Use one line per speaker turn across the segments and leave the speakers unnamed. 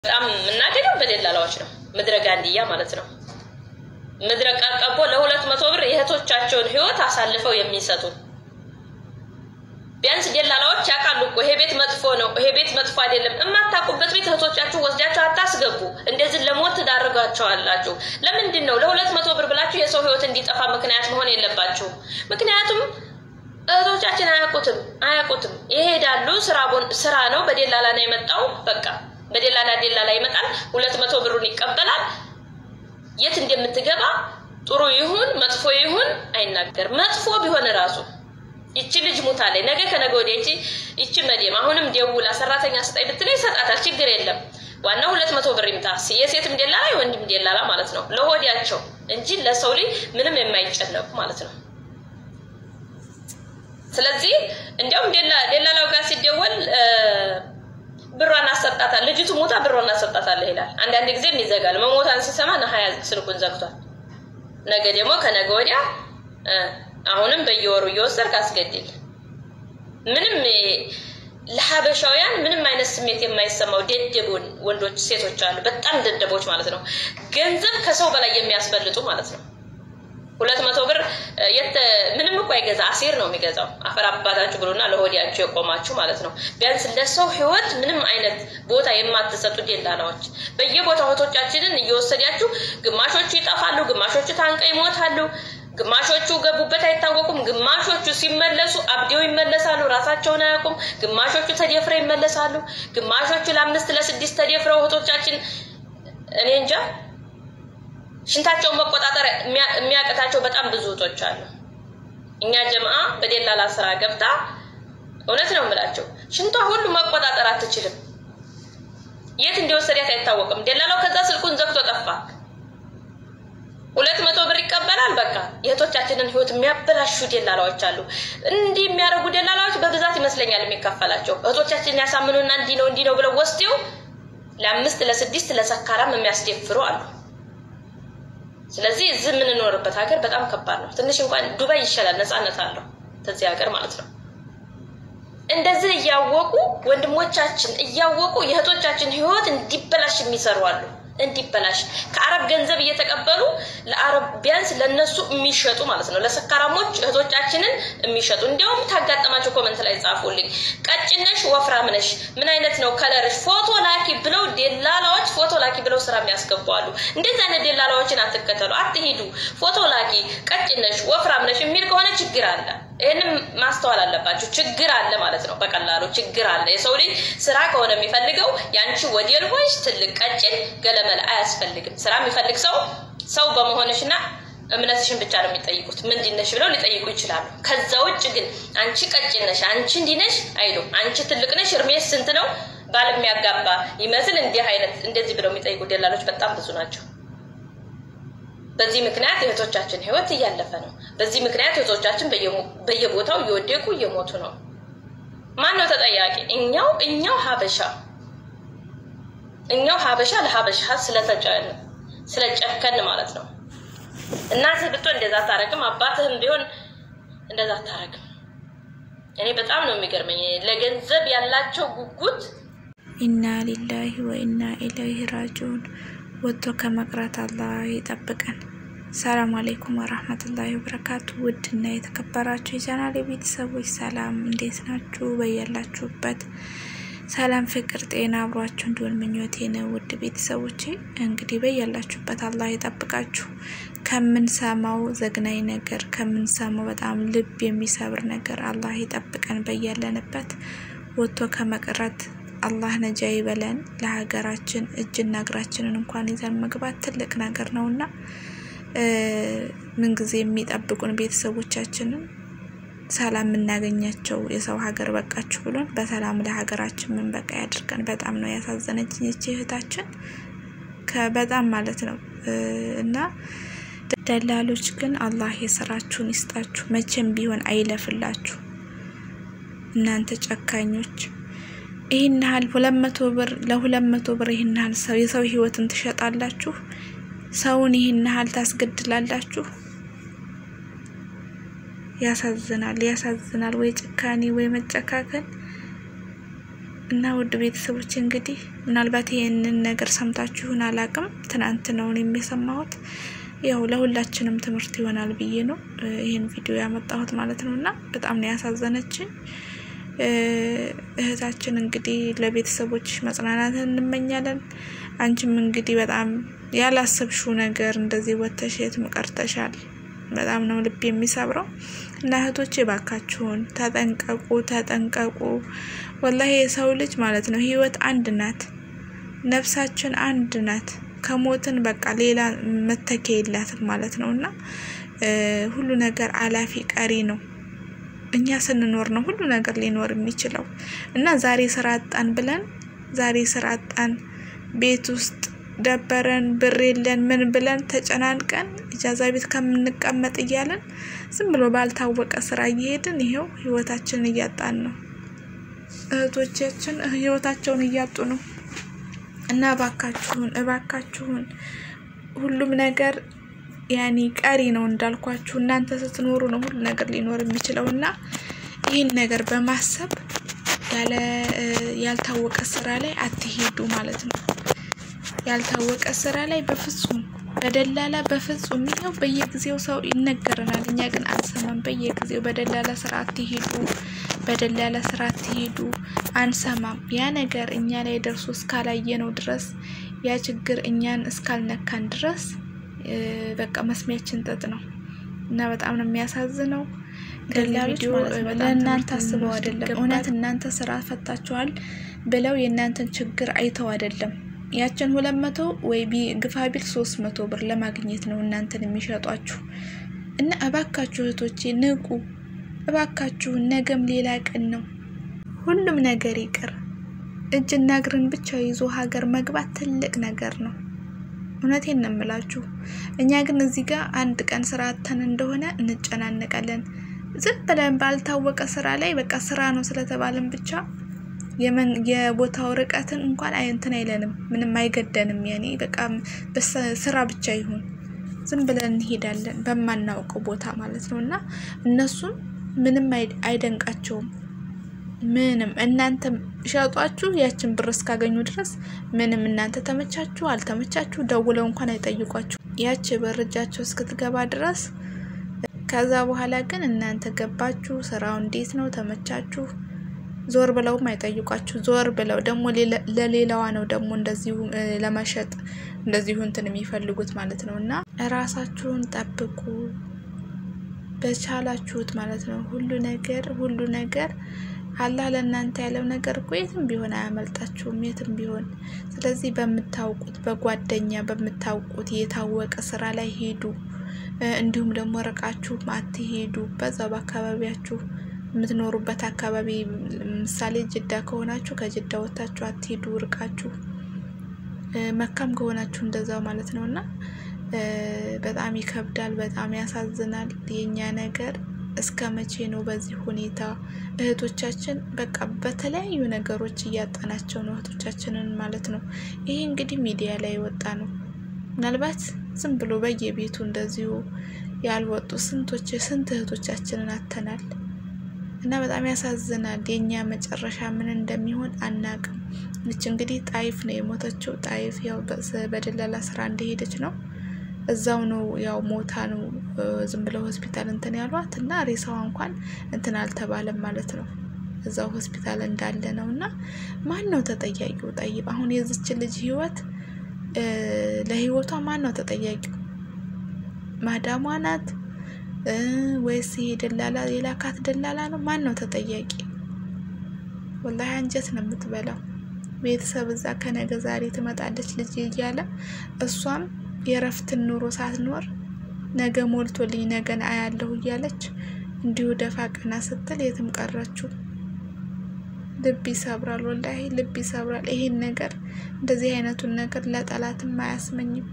በጣም የምናደገው በደላላዎች ነው። ምድረ ጋንድያ ማለት ነው። ምድረ ቀርቀቦ ለሁለት መቶ ብር የእህቶቻቸውን ህይወት አሳልፈው የሚሰጡ ቢያንስ ደላላዎች ያውቃሉ እኮ ይሄ ቤት መጥፎ ነው፣ ይሄ ቤት መጥፎ አይደለም። የማታውቁበት ቤት እህቶቻችሁ ወስዳችሁ አታስገቡ። እንደዚህ ለሞት ትዳርጋቸዋላችሁ። ለምንድን ነው ለሁለት መቶ ብር ብላችሁ የሰው ህይወት እንዲጠፋ ምክንያት መሆን የለባችሁም። ምክንያቱም እህቶቻችን አያውቁትም አያውቁትም። ይሄዳሉ። ስራ ነው፣ በደላላ ነው የመጣው። በቃ በደላላ ደላላ ይመጣል፣ ሁለት መቶ ብሩን ይቀበላል። የት እንደምትገባ ጥሩ ይሁን መጥፎ ይሁን አይናገርም። መጥፎ ቢሆን ራሱ ይቺ ልጅ ሙታለች፣ ነገ ከነገ ወዲያ ይቺ ይቺ መዲም አሁንም ደውላ ሰራተኛ ስጠኝ ብትለኝ ይሰጣታል። ችግር የለም። ዋናው ሁለት መቶ ብር ይምጣ። የሴትም ደላላ የወንድም ደላላ ማለት ነው፣ ለሆዲያቸው እንጂ ለሰው ልጅ ምንም የማይጨነቁ ማለት ነው። ስለዚህ እንዲያውም ደላላው ጋር ሲደወል ብሯን አሰጣታል፣ ልጅቱ ሞታ ብሯን አሰጣታለህ ይላል። አንዳንድ ጊዜም ይዘጋል። መሞታን ሲሰማ ነሀያ ስልኩን ዘግቷል። ነገ ደግሞ ከነገ ወዲያ አሁንም በየወሩ እየወሰድክ አስገድል። ምንም ለሀበሻውያን ምንም አይነት ስሜት የማይሰማው ደደቡን ወንዶች ሴቶች አሉ፣ በጣም ደደቦች ማለት ነው። ገንዘብ ከሰው በላይ የሚያስበልጡ ማለት ነው። ሁለት መቶ ብር ምንም እኮ አይገዛ አሴር ነው የሚገዛው። አፈር አባታችሁ ብሎና ለሆዲያችሁ የቆማችሁ ማለት ነው። ቢያንስ ለሰው ሕይወት ምንም አይነት ቦታ የማትሰጡ ደላላዎች በየቦታው እህቶቻችንን እየወሰዳችሁ ግማሾቹ ይጠፋሉ፣ ግማሾቹ ታንቀው ይሞታሉ፣ ግማሾቹ ገቡበት አይታወቁም፣ ግማሾቹ ሲመለሱ አብዴው ይመለሳሉ፣ ራሳቸውን አያውቁም፣ ግማሾቹ ተደፍረው ይመለሳሉ፣ ግማሾቹ ለአምስት ለስድስት ተደፍረው እህቶቻችን እኔ እንጃ ሽንታቸውን መቆጣጠር የሚያቅታቸው በጣም ብዙ እህቶች አሉ። እኛ ጀምአ በደላላ ስራ ገብታ እውነት ነው የምላቸው ሽንቷ ሁሉ መቆጣጠር አትችልም። የት እንደወሰዳት አይታወቅም። ደላላው ከዛ ስልኩን ዘግቶ ጠፋ። ሁለት መቶ ብር ይቀበላል። በቃ የእህቶቻችንን ህይወት የሚያበላሹ ደላላዎች አሉ። እንዲህ የሚያደርጉ ደላላዎች በብዛት ይመስለኛል የሚከፈላቸው እህቶቻችንን ያሳምኑና እንዲህ ነው እንዲህ ነው ብለው ወስደው ለአምስት ለስድስት ለሰካራም የሚያስደፍሩ አሉ። ስለዚህ እዚህ የምንኖርበት ሀገር በጣም ከባድ ነው። ትንሽ እንኳን ዱባይ ይሻላል፣ ነፃነት አለው ከዚህ ሀገር ማለት ነው። እንደዚህ እያወቁ ወንድሞቻችን እያወቁ የእህቶቻችን ህይወት እንዲበላሽ የሚሰሩ አሉ። እንዲበላሽ ከአረብ ገንዘብ እየተቀበሉ ለአረብ ቢያንስ ለነሱ የሚሸጡ ማለት ነው። ለሰካራሞች እህቶቻችንን የሚሸጡ እንዲያውም ታጋጠማቸው ኮመንት ላይ ጻፉልኝ። ቀጭነሽ ወፍራም ነሽ፣ ምን አይነት ነው ከለርሽ፣ ፎቶ ላኪ ብለው ደላላዎች ፎቶ ላኪ ብለው ስራ የሚያስገባሉ። እንደዚህ አይነት ደላላዎችን አትከተሉ፣ አትሂዱ። ፎቶ ላኪ፣ ቀጭነሽ ወፍራም ነሽ የሚል ከሆነ ችግር አለ። ይህንም ማስተዋል አለባችሁ። ችግር አለ ማለት ነው። በቀላሉ ችግር አለ። የሰው ልጅ ስራ ከሆነ የሚፈልገው ያንቺ ወዲል ሆንሽ ትልቅ ቀጭን ገለመል አያስፈልግም። ስራ የሚፈልግ ሰው ሰው በመሆንሽና እምነትሽን ብቻ ነው የሚጠይቁት። ምንድን ነሽ ብለው ሊጠይቁ ይችላሉ። ከዛ ውጭ ግን አንቺ ቀጭን ነሽ፣ አንቺ እንዲህ ነሽ አይሉም። አንቺ ትልቅ ነሽ፣ እርሜሽ ስንት ነው፣ ባል የሚያጋባ ይመስል እንዲህ አይነት እንደዚህ ብለው የሚጠይቁ ደላሎች በጣም ብዙ ናቸው። በዚህ ምክንያት የእህቶቻችን ህይወት እያለፈ ነው። በዚህ ምክንያት እህቶቻችን በየቦታው እየወደቁ እየሞቱ ነው። ማን ነው ተጠያቂ? እኛው እኛው ሀበሻ እኛው ሀበሻ ለሀበሻ ስለተጨን ስለጨከን ማለት ነው። እናትህ ብትሆን እንደዛ አታረግም፣ አባትህም ቢሆን እንደዛ አታረግም። እኔ በጣም ነው የሚገርመኝ ለገንዘብ ያላቸው ጉጉት።
ኢና ሊላሂ ወኢና ኢለይሂ ራጂዑን ወጥቶ ከመቅረት አላህ ይጠብቀን። ሰላም አሌይኩም ወራህመቱላሂ ወበረካቱ። ውድ እና የተከበራችሁ የቻናል ቤተሰቦች ሰላም፣ እንዴት ናችሁ? በያላችሁበት ሰላም፣ ፍቅር፣ ጤና አብሯችሁ እንዲሆን ምኞቴ ነው። ውድ ቤተሰቦቼ እንግዲህ በያላችሁበት አላህ ይጠብቃችሁ ከምንሰማው ዘግናኝ ነገር፣ ከምንሰማው በጣም ልብ የሚሰብር ነገር አላህ ይጠብቀን። በያለንበት ወጥቶ ከመቅረት አላህ ነጃ ይበለን። ለሀገራችን እጅና እግራችንን እንኳን ይዘን መግባት ትልቅ ነገር ነው እና ምንጊዜ የሚጠብቁን ቤተሰቦቻችንን ሰላም የምናገኛቸው የሰው ሀገር በቃችሁ ብሎን በሰላም ለሀገራችን ምን በቃ ያድርገን። በጣም ነው ያሳዘነችኝ ይቺ እህታችን በጣም ማለት ነው እና ደላሎች ግን አላህ የስራችሁን ይስጣችሁ፣ መቼም ቢሆን አይለፍላችሁ እናንተ ጨካኞች ይህን ያህል ሁለት መቶ ብር ለሁለት መቶ ብር ይህን ያህል ሰው የሰው ህይወትን ትሸጣላችሁ? ሰውን ይህን ያህል ታስገድላላችሁ? ያሳዝናል፣ ያሳዝናል። ወይ ጭካኔ ወይ መጨካከል። እና ውድ ቤተሰቦች እንግዲህ ምናልባት ይህንን ነገር ሰምታችሁን አላቅም። ትናንት ነው የሚሰማሁት። ያው ለሁላችንም ትምህርት ይሆናል ብዬ ነው ይህን ቪዲዮ ያመጣሁት ማለት ነው። እና በጣም ነው ያሳዘነችን እህታችን። እንግዲህ ለቤተሰቦች መጽናናትን እንመኛለን። አንቺም እንግዲህ በጣም ያላሰብሽው ነገር እንደዚህ ወጥተሽ የትም ቀርተሻል። በጣም ነው ልብ የሚሰብረው እና እህቶች ባካችሁን ተጠንቀቁ፣ ተጠንቀቁ። ወላሂ የሰው ልጅ ማለት ነው ህይወት አንድ ናት፣ ነፍሳችን አንድ ናት። ከሞትን በቃ ሌላ መተኪያ የላትም ማለት ነው እና ሁሉ ነገር አላፊ ቀሪ ነው። እኛ ስንኖር ነው ሁሉ ነገር ሊኖር የሚችለው እና ዛሬ ስራ አጣን ብለን ዛሬ ስራ አጣን ቤት ውስጥ ደበረን ብር የለን ምን ብለን ተጨናንቀን ኢጃዛ ቤት ከምንቀመጥ እያለን ዝም ብሎ ባልታወቀ ስራ እየሄድን ይሄው ህይወታችንን እያጣን ነው። እህቶቻችን ህይወታቸውን እያጡ ነው እና እባካችሁን እባካችሁን ሁሉም ነገር ያኔ ቀሪ ነው እንዳልኳችሁ፣ እናንተ ስትኖሩ ነው ሁሉ ነገር ሊኖር የሚችለው እና ይህን ነገር በማሰብ ያለ ያልታወቀ ስራ ላይ አትሄዱ ማለት ነው። ያልታወቀ ስራ ላይ በፍጹም በደላላ በፍጹም ይኸው በየጊዜው ሰው ይነገረናል፣ እኛ ግን አንሰማም። በየጊዜው በደላላ ስራ አትሄዱ፣ በደላላ ስራ አትሄዱ፣ አንሰማም። ያ ነገር እኛ ላይ ደርሶ እስካላየነው ድረስ ያ ችግር እኛን እስካልነካን ድረስ በቃ መስሚያችን ጥጥ ነው እና በጣም ነው የሚያሳዝነው።
ደላሎች
ለእናንተ አስበው አይደለም፣ እውነት እናንተ ስራ ፈታችኋል ብለው የእናንተን ችግር አይተው አይደለም ያችን ሁለት መቶ ወይ ግፋ ቢል ሶስት መቶ ብር ለማግኘት ነው እናንተን የሚሸጧችሁ። እና እባካችሁ እህቶቼ ንቁ፣ እባካችሁን። ነገም ሌላ ቀን ነው። ሁሉም ነገር ይቅር። እጅና እግርን ብቻ ይዞ ሀገር መግባት ትልቅ ነገር ነው። እውነቴን ነው የምላችሁ። እኛ ግን እዚህ ጋር አንድ ቀን ስራ አተን እንደሆነ እንጨናነቃለን። ዝም ብለን ባልታወቀ ስራ ላይ በቃ ስራ ነው ስለተባለን ብቻ የቦታው ርቀትን እንኳን እንትን አይለንም፣ ምንም አይገደንም። ያኔ በቃ ስራ ብቻ ይሁን ዝም ብለን እንሄዳለን በማናውቀው ቦታ ማለት ነው። እና እነሱም ምንም አይደንቃቸውም። ምንም እናንተ ሸጧችሁ ያችን ብር እስካገኙ ድረስ ምንም እናንተ ተመቻችሁ አልተመቻችሁ ደውለው እንኳን አይጠይቋችሁ ያች ብር እጃቸው እስክትገባ ድረስ። ከዛ በኋላ ግን እናንተ ገባችሁ፣ ስራው እንዴት ነው ተመቻችሁ ዞር ብለውም አይጠይቋችሁ። ዞር ብለው ደግሞ ለሌላዋ ነው ደግሞ እንደዚሁ ለመሸጥ እንደዚሁ እንትን የሚፈልጉት ማለት ነው። እና ራሳችሁን ጠብቁ በቻላችሁት ማለት ነው። ሁሉ ነገር ሁሉ ነገር አላህ ለእናንተ ያለው ነገር እኮ የትም ቢሆን አያመልጣችሁም፣ የትም ቢሆን። ስለዚህ በምታውቁት በጓደኛ በምታውቁት የታወቀ ስራ ላይ ሄዱ። እንዲሁም ደግሞ ርቃችሁ አትሄዱ። በዛው በአካባቢያችሁ የምትኖሩበት አካባቢ ምሳሌ ጅዳ ከሆናችሁ ከጅዳ ወጥታችሁ አትሄዱ ርቃችሁ። መካም ከሆናችሁ እንደዛው ማለት ነው እና በጣም ይከብዳል፣ በጣም ያሳዝናል። የኛ ነገር እስከ መቼ ነው በዚህ ሁኔታ? እህቶቻችን በቃ በተለያዩ ነገሮች እያጣናቸው ነው እህቶቻችንን ማለት ነው። ይሄ እንግዲህ ሚዲያ ላይ የወጣ ነው። ምናልባት ዝም ብሎ በየቤቱ እንደዚሁ ያልወጡ ስንቶች ስንት እህቶቻችንን አተናል። እና በጣም ያሳዝናል። የኛ መጨረሻ ምን እንደሚሆን አናቅም። ይች እንግዲህ ጣይፍ ነው የሞተችው። ጣይፍ ያው በደላላ ስራ እንደሄደች ነው እዛው ነው ያው ሞታ ነው ዝም ብለው ሆስፒታል እንትን ያሏት እና ሬሳዋ እንኳን እንትን አልተባለም ማለት ነው። እዛው ሆስፒታል እንዳለ ነው። እና ማን ነው ተጠያቂው? ጠይብ አሁን የዚች ልጅ ህይወት ለህይወቷ ማን ነው ተጠያቂው? ማዳሟ ናት ወይስ ይሄ ደላላ የላካት ደላላ ነው? ማን ነው ተጠያቂ? ወላሂ አንጀት ነው የምትበላው። ቤተሰብ እዛ ከነገ ዛሬ ትመጣለች ልጅ እያለ እሷም የእረፍትን ኑሮ ሳትኖር ነገ ሞልቶልኝ ነገን አያለሁ እያለች እንዲሁ ደፋ ቀና ስትል የትም ቀረችው። ልብ ይሰብራል፣ ወላሂ ልብ ይሰብራል። ይሄን ነገር እንደዚህ አይነቱን ነገር ለጠላትም አያስመኝም።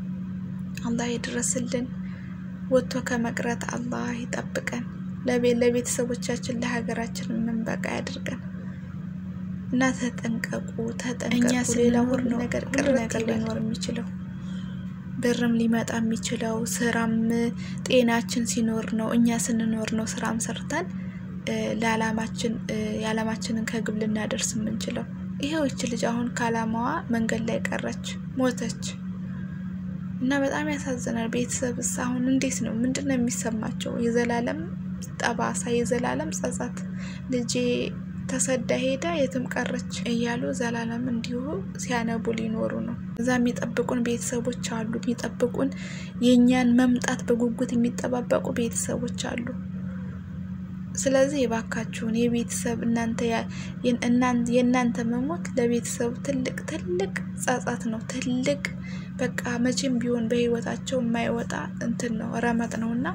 አላህ ይድረስልን። ወጥቶ ከመቅረት አላህ ይጠብቀን። ለቤተሰቦቻችን ለሀገራችን የምንበቃ ያድርገን እና ተጠንቀቁ፣ ተጠንቀቁ። ሌላ ሁሉ ነገር ቅር ነገር ሊኖር የሚችለው ብርም ሊመጣ የሚችለው ስራም ጤናችን ሲኖር ነው። እኛ ስንኖር ነው ስራም ሰርተን ለዓላማችን የዓላማችንን ከግብ ልናደርስ የምንችለው? ይሄው ይች ልጅ አሁን ከዓላማዋ መንገድ ላይ ቀረች፣ ሞተች እና በጣም ያሳዝናል። ቤተሰብስ አሁን እንዴት ነው? ምንድን ነው የሚሰማቸው? የዘላለም ጠባሳ፣ የዘላለም ጸጸት ልጄ ተሰዳ ሄዳ የትም ቀረች እያሉ ዘላለም እንዲሁ ሲያነቡ ሊኖሩ ነው። እዛ የሚጠብቁን ቤተሰቦች አሉ። የሚጠብቁን የእኛን መምጣት በጉጉት የሚጠባበቁ ቤተሰቦች አሉ። ስለዚህ የባካችሁን የቤተሰብ እናንተ የእናንተ መሞት ለቤተሰብ ትልቅ ትልቅ ጸጸት ነው። ትልቅ በቃ መቼም ቢሆን በህይወታቸው የማይወጣ እንትን ነው ረመጥ ነው እና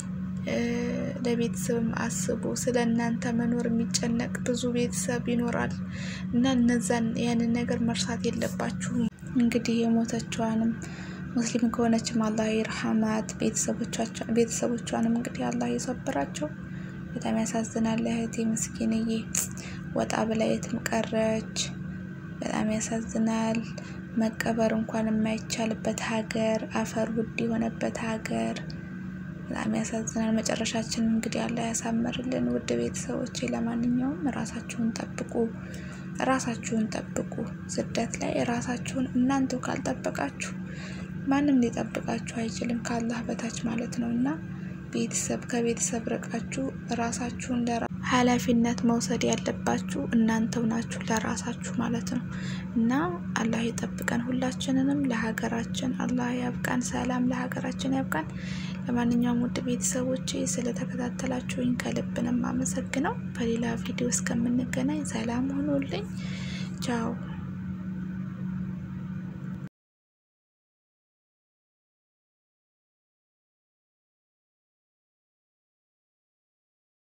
ለቤተሰብም አስቡ። ስለ እናንተ መኖር የሚጨነቅ ብዙ ቤተሰብ ይኖራል እና እነዛን ያንን ነገር መርሳት የለባችሁም። እንግዲህ የሞተችዋንም ሙስሊም ከሆነችም አላህ ይርሐማት፣ ቤተሰቦቿንም እንግዲህ አላህ የሰብራቸው። በጣም ያሳዝናል። እህቴ ምስኪንዬ ወጣ ብላ የትም ቀረች። በጣም ያሳዝናል። መቀበር እንኳን የማይቻልበት ሀገር፣ አፈር ውድ የሆነበት ሀገር በጣም ያሳዝናል። መጨረሻችን እንግዲህ አላህ ያሳምርልን። ውድ ቤተሰቦቼ ለማንኛውም ራሳችሁን ጠብቁ፣ ራሳችሁን ጠብቁ። ስደት ላይ ራሳችሁን እናንተው ካልጠበቃችሁ ማንም ሊጠብቃችሁ አይችልም፣ ከአላህ በታች ማለት ነው እና ቤተሰብ ከቤተሰብ ርቃችሁ ራሳችሁን ኃላፊነት መውሰድ ያለባችሁ እናንተው ናችሁ ለራሳችሁ ማለት ነው እና አላህ ይጠብቀን ሁላችንንም። ለሀገራችን አላህ ያብቃን። ሰላም ለሀገራችን ያብቃን። ለማንኛውም ውድ ቤተሰቦቼ ስለተከታተላችሁኝ ከልብንም አመሰግነው። በሌላ ቪዲዮ እስከምንገናኝ ሰላም ሆኖልኝ ቻው።